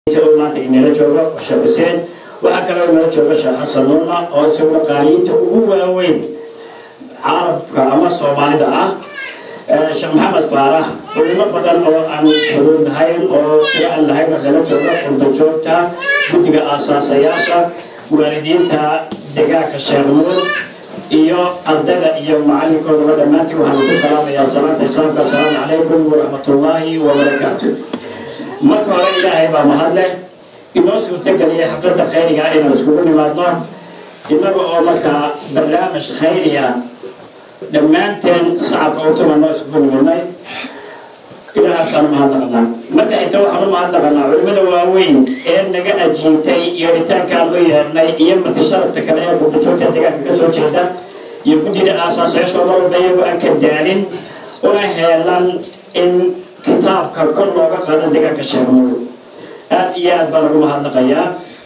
maanta inala joogo sheekh xuseen waxaa kaloo inala jooga sheekh xasan nuuna oo isaguna qaaliyiinta ugu waaweyn carabka ama soomaalida ah sheekh maxamed faarax culimo badan oo aan xuduud lahayn oo tiro aan lahayn waxala jooga xulda joogta guddiga aasaasayaasha waalidiinta degaanka sheekh nuur iyo ardayda iyo macallinkoodaba dhammaantiin waxaan ku salaamayaa salaanta islaamka asalaamu calaykum waraxmatullaahi wabarakaatu marka hore ilaahay baa mahadleh inoo suurtageliyay xafladda khayriga inaan iskugu nimaadno innaga oo markaa barnaamij khayriya dhammaanteen sacabka utuma noo iskugu nimidnay ilaahaasaan mahadnaqanaa marka inta waxaan u mahadnaqanaa culimmada waaweyn ee naga ajiibtay yeeritaankaan u yeernay iyo marti sharafta kale ee qurbajoogta deegaanka ka soo jeeda iyo guddida aasaasayaashoo mar walba iyagoo aan ka daalin una heelan in kitaabka kor looga qaado deegaanka sheegmuul aad iyo aad baan ugu mahadnaqayaa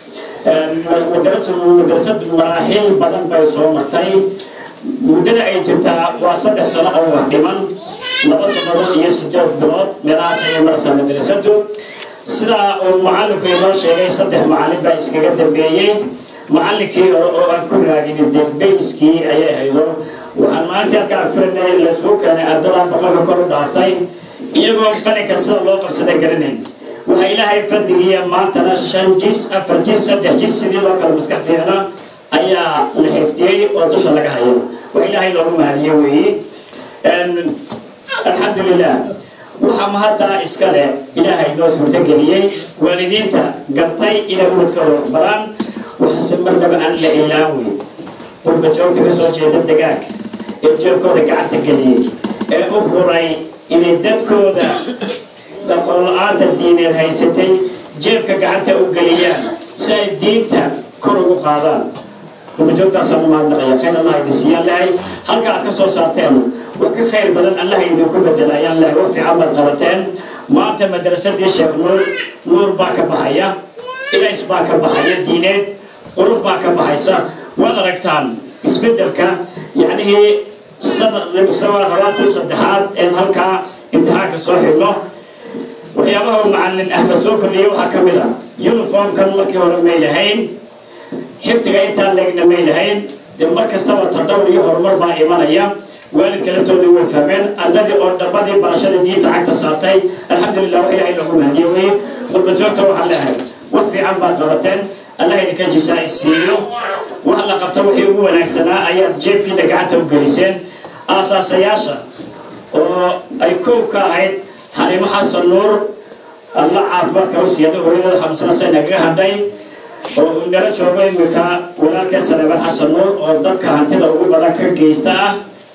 madrasad maraaxiil badan bay soo martay muddada ay jirtaa waa saddex sano oo wax dhiman laba sannadood iyo sideed bilood meelahaas ayay maraysaa madrasadu sidaa uu macallinku inoo sheegay saddex macallin baa iskaga dambeeyey macallinkii hore oo aan ku raaginin dee bayskii ayay haydo waxaan maalintii halkaan firinay lasuu keenay ardadaa boqolka kor u dhaaftay iyagoo qalinka sida loo qabsada garanayn waxaa ilaahay fadligiiya maantana shan jis afar jis saddex jis sidii loo kala maskax fiicna ayaa la xiftiyey oo dusha laga hayo wax ilaahay loogu mahadiye weeye alxamdulilah waxaa mahaddaa iska leh ilaahay noo suurtageliyey waalidiinta gartay inay ubadkooda waxbaraan waxaase marnaba aan la ilaawey qurba joogta ka soo jeeda degaanka ee jeebkooda gacanta geliyey ee u huray inay dadkooda dhaqoon la-aanta diineed haysatay jeebka gacanta u geliyaan si ay diinta kor ugu qaadaan rubajoogtaasaan u mahadnaqaya khayr allah idin siiyaan lahay halka aad ka soo saarteen wax ka khayr badan allah idinku bedelayaan lahay wax fiican baad qabateen maanta madrasadii sheekh nuur nuur baa ka baxaya ilays baa ka baxaya diineed qurux baa ka baxaysa waad aragtaan isbedelka yacnihii rabaadkii saddexaad een halkaa imtixaanka soo xidhno waxyaabaha uu macallin ahmed soo kordhiyey waxaa ka mid a uniformkan markii hore may lahayn xifdiga intaan leegna may lahayn dee mar kastaba tadawr iyo horumar baa imanaya waalidka laftooda way fahmeen ardadii oo dhabadii barashada diinta cagta saartay alxamdulilah wax ilaahay loogu mahadiye weye qurbajoogta waxaan leehay wax fiican baad qabateen allah idinka jisaa isiiyo wax la qabta wixii ugu wanaagsanaa ayaad jeebkiina gacanta u geliseen aasaasayaasha oo ay koow ka ahayd xaliimo xasan nuur alla caafimaadka u siiyada hooyadada xamsana say nagaga hadhay oo uu nala joogo iminka walaalkeed saleeban xasan nuur oo dadka hantida ugu badan ka geysta ah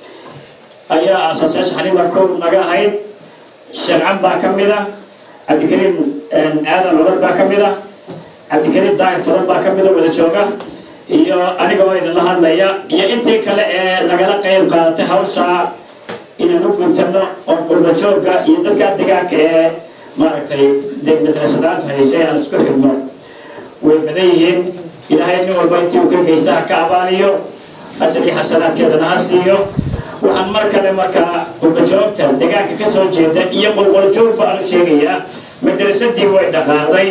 ayaa aasaasayaasha xaliima koow naga ahayd sharcan baa ka mid a cabdikariim aadan cumar baa ka mid a cabdikariim daahir fadan baa ka mida wada jooga iyo aniga oo idinla hadlaya iyo intii kale ee nagala qayb qaadatay hawshaa inaan u guntano oo qurbajoogga iyo dadkaa degaanka ee maaragtay madrasadaantu haysay aan isku xidhno way badan yihiin ilaahay nin walba intii uu ka geysta ha ka abaaliyo ajar iyo xasanaadkeedana ha siiyo waxaan mar kale markaa qurbajoogta degaanka ka soo jeeda iyo qolqoljoog baan u sheegayaa madrasadii way dhaqaaqday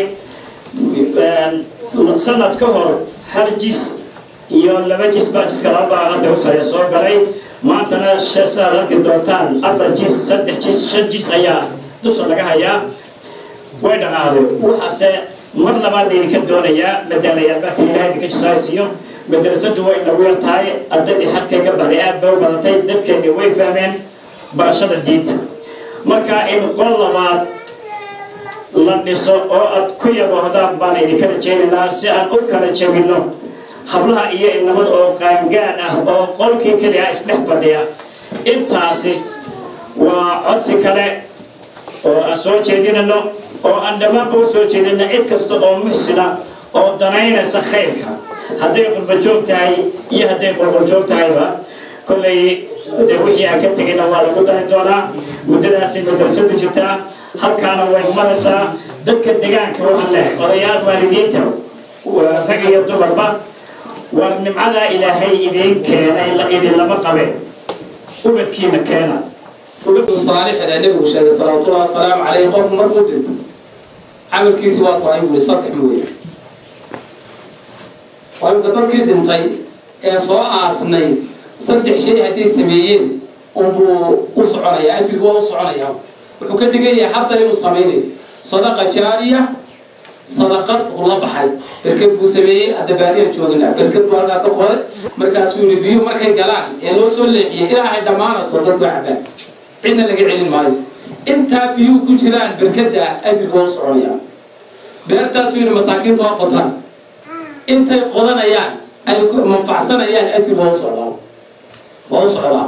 sanad ka hor hal jis iyo laba jis baa jiska laba baa hadda usare soo galay maantana sidaad arki doontaan afar jis saddex jis shan jis ayaa dusha laga hayaa way dhaqaaqday waxaase mar labaad laydinka doonayaa madaalayaalbaadka ilahay idinka jisaasiyo madrasadu way nagu yar tahay ardadii xadkay ka baxday aad bay u badatay dadkeeni way fahmeen barashada diinta marka in qol labaad la dhiso oo aad ku yaboohdaan baan idinka rajaynaynaa si aan u kala jabinno hablaha iyo inamada oo qaangaad ah oo qolkii keliya isdhex fadhiya intaasi waa codsi kale oo aan soo jeedinayno oo aan dhammaanba u soo jeedina cid kasta oo muxsina oo danaynaysa khayrka hadday qurbajoog tahay iyo hadday qolqoljoog tahayba kollay de wixii aan ka tegayna waa lagu dari doonaa muddadaasay madrasadu jirtaa halkaana way maraysaa dadka degaanka waxaan lehay odayaal waalidiinta rag iyo dumarba war nimcadaa ilaahay idiin keenay idinlama qabeen ubadkiina keena saalix ee nebigu sheegay salawaatullahi wasalaamu calayhi qofku markuu dhinto camalkiisi waa go-ay buuri saddex mooye waa imka dadkii dhintay ee soo aasnay saddex shay hadday sameeyeen unbuu u soconaya ajrigu waa u soconaya wuxuu ka dhigan yahay hadda inuu samaynayo sadaqa jaariya sadaqad la baxay berked buu sameeyey hadda baadiyaan joogina berked buu halkaa ka qoray markaasuu yihi biyo markay galaan ee loo soo leexiyay ilaahay dhammaanayso dadku cabaan cidna laga celin maayo intaa biyuhu ku jiraan berkeda ajrigu waa u soconaya beertaasuu yihi masaakiinta waa qotaan intay qodanayaan ay manfacsanayaan ajri waa u socdaa waa u socdaa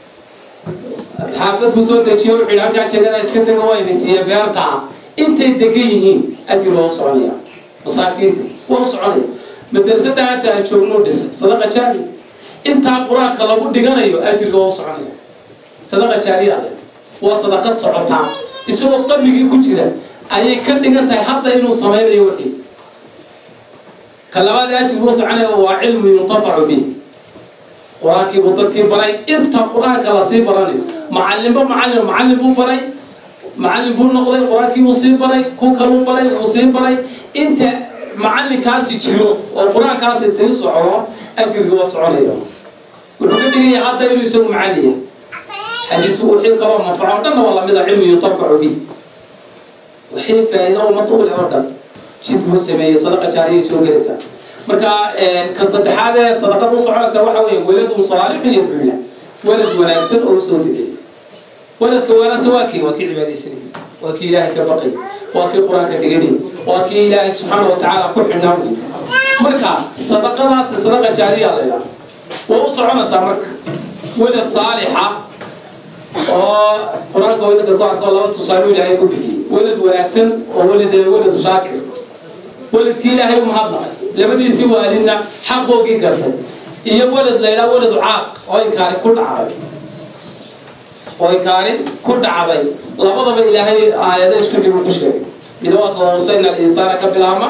xaafad buu soo dejiye wuxuu yidhi halkaa jegada iska dega waa ini siiya beerta intay degan yihiin ajri waa u soconaya masaakiinta waa u soconaya madrasada hata aan joogno dhisay sadaqa jaari intaa qur-aanka lagu dhiganayo ajriga waa u soconaya sadaqa jaariya ale waa sadaqad socotaa isagoo qabligii ku jira ayay ka dhigan tahay hadda inuu samaynayo wixii ka labaad ajrigu u soconaya waa cilmu yuntafacu bih qur-aankii buu dadkii baray inta qur-aanka lasii baranayo macalinba macalin macallin buu baray macallin buu noqday qur-aankii buu sii baray ku kaluu baray wuu sii baray inta macalinkaasi jiro oo qur-aankaasi sii socdo ajriga waa soconaya wuxuu ka dhigaya hadda inuu isagu macallin yahay xadiis wixii kaloo manfaco o dhanna waa lamida cilmu yuntafacu bih wixii faa'iido ummad u leh oo dhan jid buu sameeyey sadaqa jaariyay soo gelaysaa marka ka saddexaad ee sadaqada u soconaysa waxa weeye weladun saalixun yadcuu lah walad wanaagsan oo usoo duceeyey waladka wanaagsan waa kii waa kii cibaadaysanay waa kii ilaahay ka baqay waa kii qur-aanka dhiganay waa kii ilaahay subxaana wa tacaala ku xidhnaa wey marka sadaqadaas sadaqa jaariya la yidhaha waa u soconaysaa marka walad saalixa oo qur-aanka wadadka ku arko laba tusaale ilaahay ku bixiyey walad wanaagsan oo walad walad shaakir waladkii ilaahay u mahadnaqay labadiisii waalidna xaqoogii gartay iyo walad la ydhaha waladu caaq oo inkaari ku dhacday oo inkaari ku dhacday labadaba ilaahay aayado isku dib ku sheegay midawaka wasayna alinsaana ka bilaama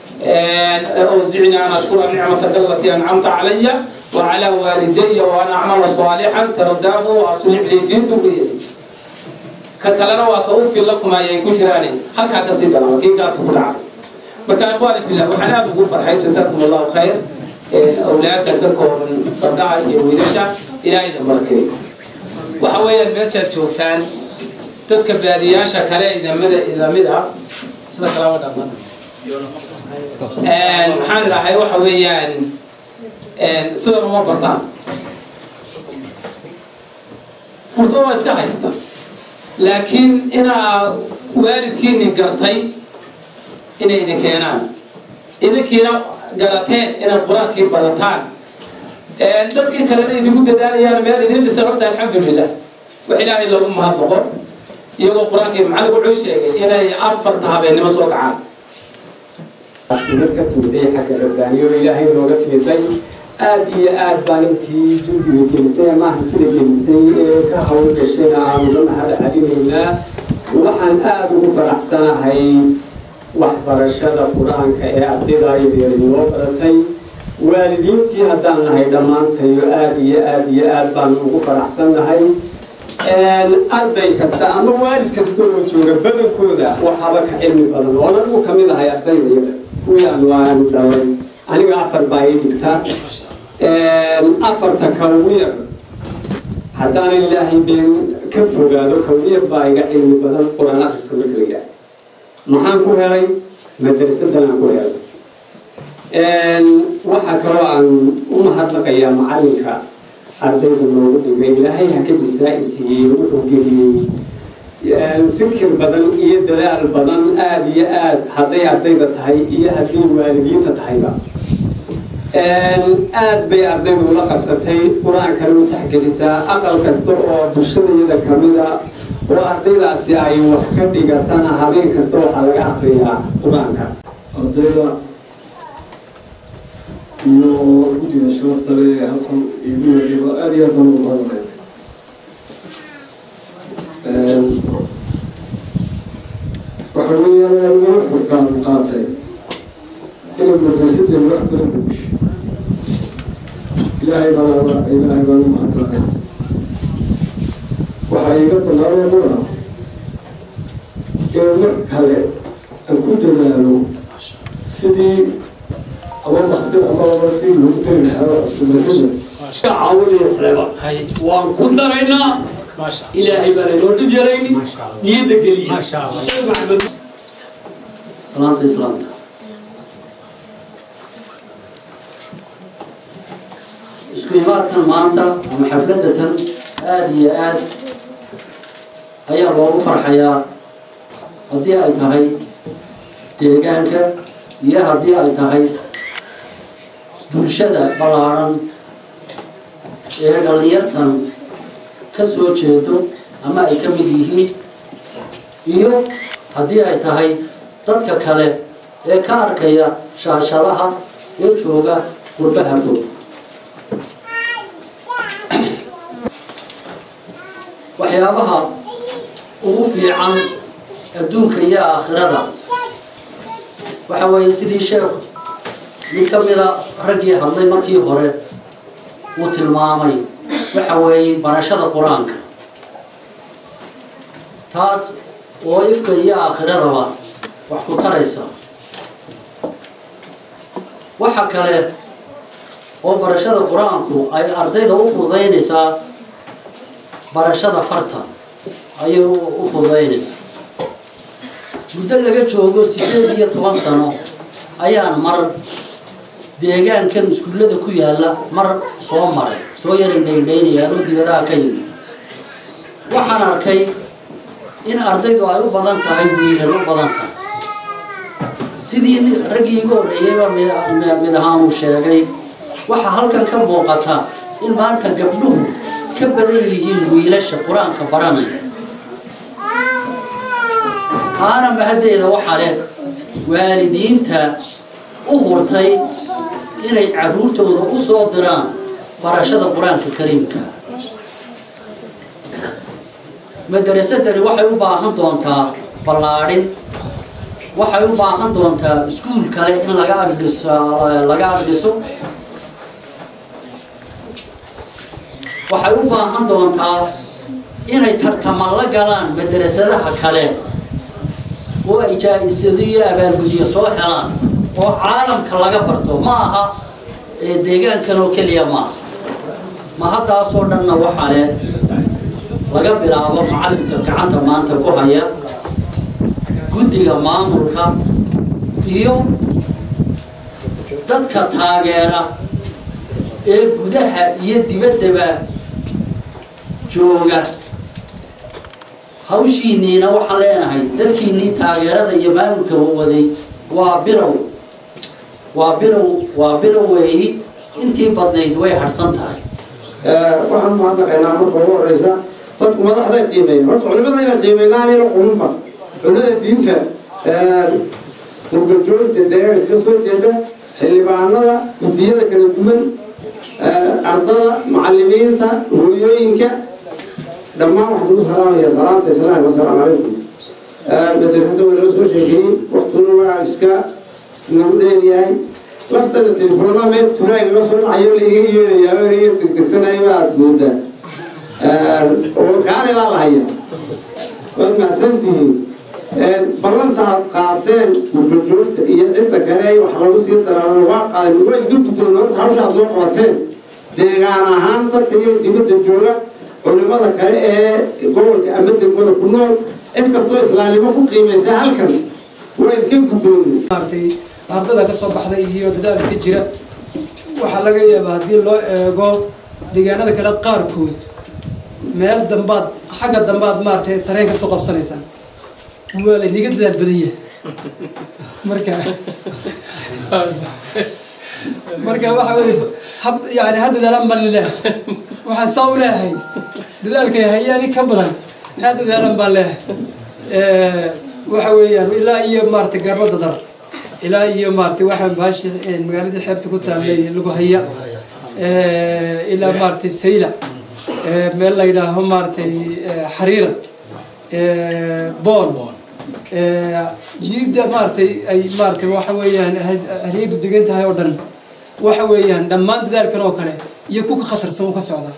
awzicni an ashkura nicmataka alatii ancamta calaya وعلى والدي وأن أعمل صالحا ترداه وأصلح لي في ذريتي ككلنا وكأوفي لكم أي كجراني هل كاكسي بلا كي كارتو كل عام marka ikhwaani fillah waxaan aada ugu farxay jasaakum allahu khayr awlaada ka kooban gabdhaha iyo wiilasha ilaahayna barakeeyo waxa weeyaan meeshaad joogtaan dadka baadiyaasha kale idamada idamid ah sida kalama dhammaan maxaan idhahay waxa weeyaan sidan uma bartaan fursad waa iska haysta laakiin inaa waalidkiini gartay inay idin keenaan idinkiina garateen inaad qur-aankii barataan dadkii kalena idinku dadaalayaan meel idin dhisan horta alxamdulilah wax ilaahay loogu mahadnaqo iyagoo qur-aankii macallin wuxuu sheegay inay afarta habeennimo soo kacaan asmid ka timiday xagga rabbaaniyo ilaahay nooga timiday aad iyo aad baan intii jurgiga gelisay ama hantida gelisay ee ka hawl gashayna aanuga mahad celinaynaa waxaan aada ugu faraxsanahay waxbarashada qur-aanka ee ardayda yaryar inoo baratay waalidiintii haddaan nahay dhammaantayo aada iyo aada iyo aad baan ugu faraxsannahay arday kasta ama waalid kasta oo jooga badankooda waxaaba ka cilmi badan oon anigu ka mid ahay ardaydayada kuwii aanu aanu dhalay aniga afar baa ii dhigta afarta ka ugu yar haddaan ilaahay been ka fogaado ka ugu yar baa iga cilmi badan qur-aan akhriska marka la yidhaah maxaan ku helay madrasadan aan ku helay waxaa kaloo aan u mahadnaqayaa macalinka ardayda noogu dhigay ilaahay ha ka jisaa-isiiyey wuxuu geliyey fikir badan iyo dadaal badan aada iyo aad hadday ardayda tahay iyo haddii waalidiinta tahayba aad bay ardaydu ula qabsatay qur-aankana u taxgelisaa aqal kasta oo bulshadayada kamida oo ardaydaasi ay wax ka dhigatana habeen kasta waxaa laga akriyaa qur-aanka ardayda iyo guddiga sharafta le halkan igu yariba aada iyo aad baan ugu mahadnaqay waxa weeyaan aniga xurkaan qaatay inay madrasadeen wax badan bedesho ilaahay baan ilaahay baan u mahadnaqay waxaa iga banaanoo muna in mar kale aan ku dadaalo sidii ama maqsir ama ama si loogu dari lahaa madrasada caawinaya sleeba waan ku daraynaa ilaahay baan inoo dhib yarayni niyadda geliya sheekh maxamed salaanta islaamka isku imaadkan maanta ama xafladatan aada iyo aad ayaa loogu farxayaa haddii ay tahay deegaanka iyo haddii ay tahay bulshada ballaadhan ee dhallinyartan ka soo jeedo ama ay ka mid yihiin iyo haddii ay tahay dadka kale ee ka arkaya shaashadaha ee jooga qurbaha fog waxyaabaha ugu fiican adduunka iyo aakhirada waxa weeye sidii sheekh mid ka mida raggii hadlay markii hore uu tilmaamay waxa weeye barashada qur-aanka taas oo ifka iyo aakhiradaba wax ku taraysa waxa kale oo barashada qur-aanku ay ardayda u fududaynaysaa barashada farta ayay u fududaynaysaa muddo laga joogo sideed iyo toban sano ayaan mar deegaankan iskuullada ku yaalla mar soo maray soo yaray dhaydhaynayaan oo dibadaha ka yimid waxaan arkay in ardaydu ay u badan tahay wiilal u badan tahay sidii raggii igu horreeyeyba mid ahaan uu sheegay waxaa halkan ka muuqata in maanta gabdhuhu ka badan yihiin wiilasha qur-aanka baranaya taana mahaddeeda waxaa leh waalidiinta u hurtay inay carruurtooda u soo diraan barashada qur-aanka kariimka madarasadani waxay u baahan doontaa ballaadhin waxay u baahan doontaa iskuul kale in laga agdhiso laga agdhiso waxay u baahan doontaa inay tartaman la galaan madarasadaha kale oo ay jaa-isado iyo abaalgudyo soo helaan oo caalamka laga barto ma aha deegaankan oo keliya maaha ma haddaasoo dhanna waxaa leh laga bilaabo macallinka gacanta maanta ku haya guddiga maamulka iyo dadka taageera ee gudaha iyo dibaddaba jooga hawshiinniina waxaan leenahay dadkiinnii taageerada iyo maamulka waday waa bilow waa bilow waa bilow weeyi intii badnayd way harsan tahay waxaan mahadnaqaynaa marka ugu horeysa dadku madaxday qiimeeya horta culimada inay qiimeynaanayna qulunba culimada diinta murgajoogta deegaanka ka soo jeeda xildhibaanada gudiyada kala duwan ardada macalimiinta hooyooyinka dhammaan waxaan ugu salaamaya salaamta islaamka asalaamu calaykum madrasada waa laga soo sheekeeyey waktuna waa iska nagu dheeryahay laftana telefoona meel tunaay laga soo dhacayo laiga yeerayaa oo iga tigtigsanayo aad moodaa oo kaalidaa lahaya waad mahadsantihiin ballantaad qaadeen murgajoogta iyo cidda kale wax lagu sii daraano waa qaadan waa iga guddoon horta hawsha aad noo qabateen deegaan ahaan dadka iyo dibadda jooga culimada kale ee gobolka ama degmada ku nool cid kastoo islaamnimo ku qiimaysa halkan waa idinka guddoonay maaragtay ardada ka soo baxday iyo dadaalka jira waxaa laga yaabaa haddii loo eego deegaanada kale qaarkood meel dambaad xagga dambaad maaragtay tareen ka soo qabsanaysaan waa layniga dadaal badan yahay marka marka waxa weye hab yani ha dadaalaan baan leeyahay waxaan saa u leeyahay dadaalkay hayaani ka badan ha dadaalan baan leeyahay waxa weeyaan ilaa iyo maaragtay garba dadar ilaa iyo maaragtay waxaan baashi magaaladii xeebta ku taallay lagu haya ilaa maaragtay sayla meel la yidhaaho maaragtay xariirad bool jiida maaragtay ay maaragtay waxa weeyaan haryadu degan tahay oo dhan waxa weeyaan dhammaan dadaalkan oo kale iyo kuka khatarsan u ka socdaa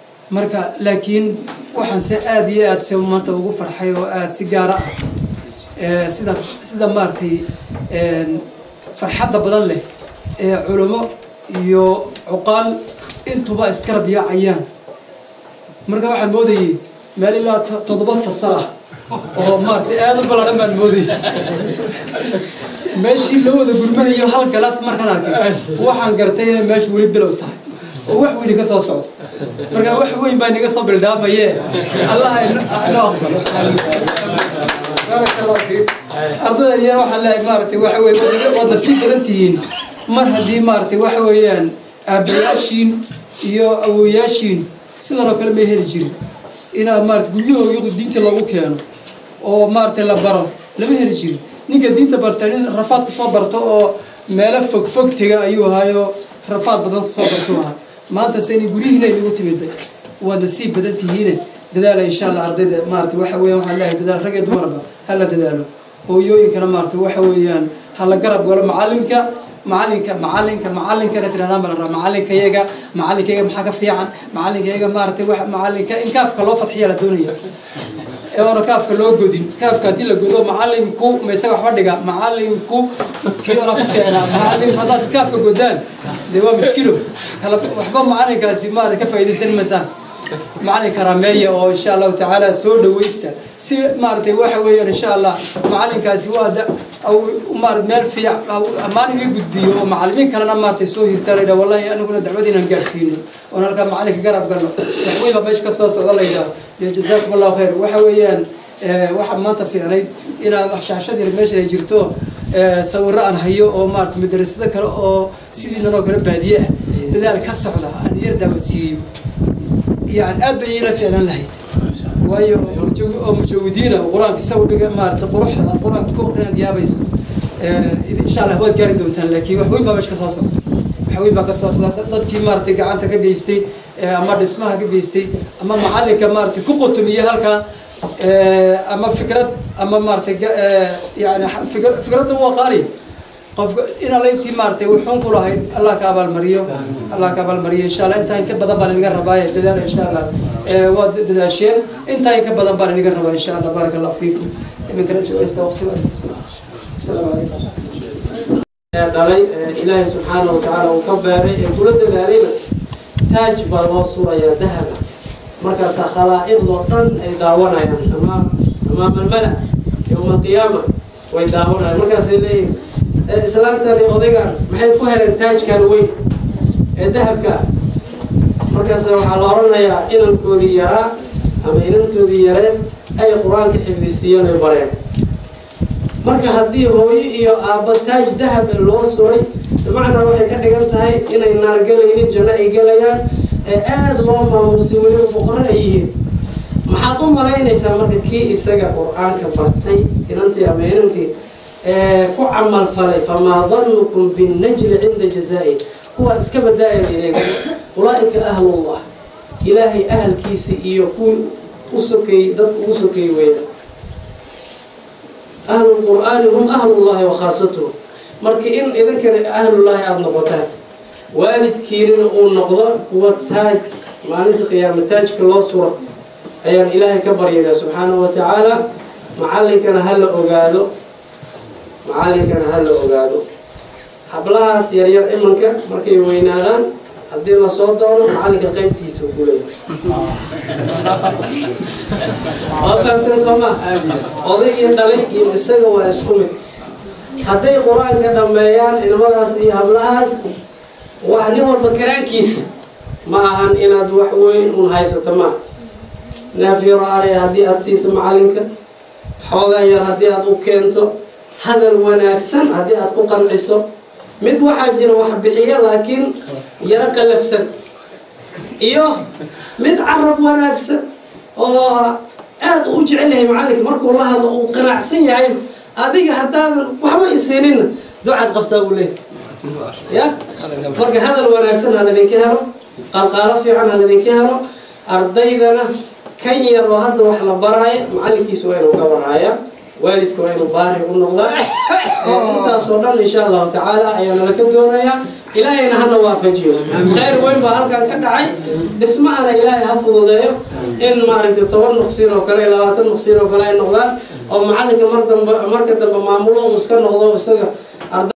marka laakiin waxaan se aada iyo aada se maanta ugu farxay oo aada si gaara ah ee, sida sida maaragtay een, farxadda badan leh ee culimo iyo cuqaal intuba iskarab yaacayaan marka waxaan moodayay meel ilaa to- toddoba fasal ah oo maaragtay aada u ballaadhan baan moodayay meeshii loo wada gurmanayo hal galaas markaan arkay waxaan gartay inay meeshu weli bilow tahay oo wax weyni ka soo socdo marka wax weyn baa inaga soo bildhaamaye allaha ino- inoo aqbalo baaraka allah fiik ardaydan yar waxaan leeyahay maaragtay waxa weye waad- waad nasiib badan tihiin mar haddii maaragtay waxa weeyaan aabbayaashiin iyo awowayaashiin sidan oo kale may heli jirin inaad maarata guryahooda diinta lagu keeno oo maaragtay la baro lama heli jirin ninka diinta barta nin rafaad kusoo barto oo meelo fog fog tega ayuu ahaayo rafaad badan kusoo bartuu ahaa maanta se inay guryihiina inagu timiday waad nasiib badan tihiine dadaala insha allah ardayda maarata waxa weeyaan waxaan leeyahay dadaal rag iyo dumarba hala dadaalo hooyooyinkana maarata waxa weeyaan hala garab galo macalinka macalinka macalinka macalinka inaad tirahdaan baa la rabaa macalinkayaga macalinkayaga maxaa ka fiican macalinkayaga maaragtay wax macalinka in kaafka loo fadxiya la doonaya ee oona kaafka loo godin kaafka haddii la godo macalinku ma isaga waxba dhiga macalinku kii ona ku fiicnaa macalin haddaad kaafka godaan dee waa mushkilo kala waxba macalinkaasi maarata ka faa'iidaysan maysaan macalinka rameeya oo insha allahu tacaala soo dhawaysta si maaragtay waxa weeyaan insha allah macalinkaasi waa da aw maarata meel fiic ammaan iga gudbiyo oo macalimiin kalena maaragtay soo hirtaa laydhaha wallahi aniguna dacwad inaan gaarsiino oon halkaa macalinka garab galno waxweyn baa meesha ka soo socda laydhaha dee jazaakum allahu khayr waxa weeyaan eh, waxaa maanta fiicnayd inaad shaashad yar meeshan ay jirto eh, sawirro aan hayo oo maarata madrasado kale oo sidiinan oo kale baadiye ah dadaal ka socda aan yar daawadsiiyo يعني aad bay ila fiicnan lahayd waayo mujawid- oo mujawadiina oo qur-aanka isagu dhiga maarata quruxda qur-aanka ku aqrinaad yaabayso Eh, insha allah waad gaari doontaan laakiin wax weyn baa meesha ka soo socda wax weyn baa ka soo socda Dad- dadkii maaragtay gacanta ka geystay eh, ama dhismaha ka geystay ama macalinka maaragtay ku qotomiye halkaa eh, ama fikrad ama maaragtay ga- eh, yani xa- fikra- fikradda waa qaali qofka in alla intii maaragtay wuxuun ku lahayd allah ka abaalmariyo allah ka abaalmariyo insha allah intaa in ka badan baan inaga rabaaye dadaala insha allah Eh, waad dadaasheen intaa in ka badan baan inaga rabaa insha allah baaraka allah fiikum iminkana jawaysta waqti baad asalaamu calaykum ee dhalay ee ilaahay subxaana wa tacaala uu ka beeray ee kula dadaalayna taaj baa loo surayaa dahaba markaasaa khalaa'iqdoo dhan ay daawanayaan amaam amaama almala yowma alqiyaama way daawanayaan markaasay leeyihin "Ee, islaantani odaygan maxay ku heleen taajkan weyn ee dahabka markaas waxaa la odhanayaa inankoodii yaraa ama inantoodii yareen ay qur-aanka xifdisiiyeen ay bareen marka haddii hooyo iyo aabba taaj dahab loo suray bimacnaa waxay ka dhigan tahay inay naar gelaynin janno ay gelayaan ee aada loo maamuusay weliba boqorro ay yihiin maxaad u malaynaysaa marka kii isaga qur-aanka bartay inantii ama inankii ee ku camal falay famaa danukum binnajli cinda jazaa'i kuwa iska badaaya ilayga ulaa'ika ahlullah ilaahay ahalkiisa iyo kuwii u sokeeyey dadku ugu sokeeyey weeyaan ahlu lqur'aani hum ahlullahi wa khaasatuhu marka in idinkana ahlullaahi aada noqotaan waalidkiinina uu noqdo kuwa taaj maalinta qiyaama taajka loo suro ayaan ilaahay ka baryayaa subxaanahu wa tacaala macallinkana ha la ogaado macallinkana ha la ogaado hablahaas yaryar imanka markay weynaadaan haddii lasoo doono macallinka qaybtiisa ku leeyahay waa fahamtee soo ma odaygii dhalay iyo isaga waa isku mid hadday qur-aanka dhammeeyaan ilmadaas iyo hablahaas wax nin walba karaankiisa ma ahan inaad wax weyn un haysato ma neef yaro araya haddii aad siiso macallinka xoogaa yar haddii aad u keento hadal wanaagsan haddii aad ku qanciso mid waxaa jira wax bixiya laakiin yaro qalafsan iyo mid carab wanaagsan oo aada u jecel yahay macallinka markuu la hadlo uu qanacsan yahay adiga haddaadan waxba isiinina ducaad qabtaa uu leeyahay ya marka hadal wanaagsan ha ladinka helo qalqaalo fiican ha ladinka helo ardaydana kan yar oo hadda wax la baraayo macallinkiisu waa inuu ka warhaaya waalidka waa inuu baari u noqdaa intaasoo dhan insha allahu tacaala ayaa nala ka doonayaa ilaahayna hana waafajiyo khayr weyn baa halkan ka dhacay dhismahana ilaahay ha fududeeyo in maaragtay toban nuqsiin oo kale labaatan nuqsiin oo kale ay noqdaan oo macalinka mar dambe marka dambe maamulo uu iska noqdo isaga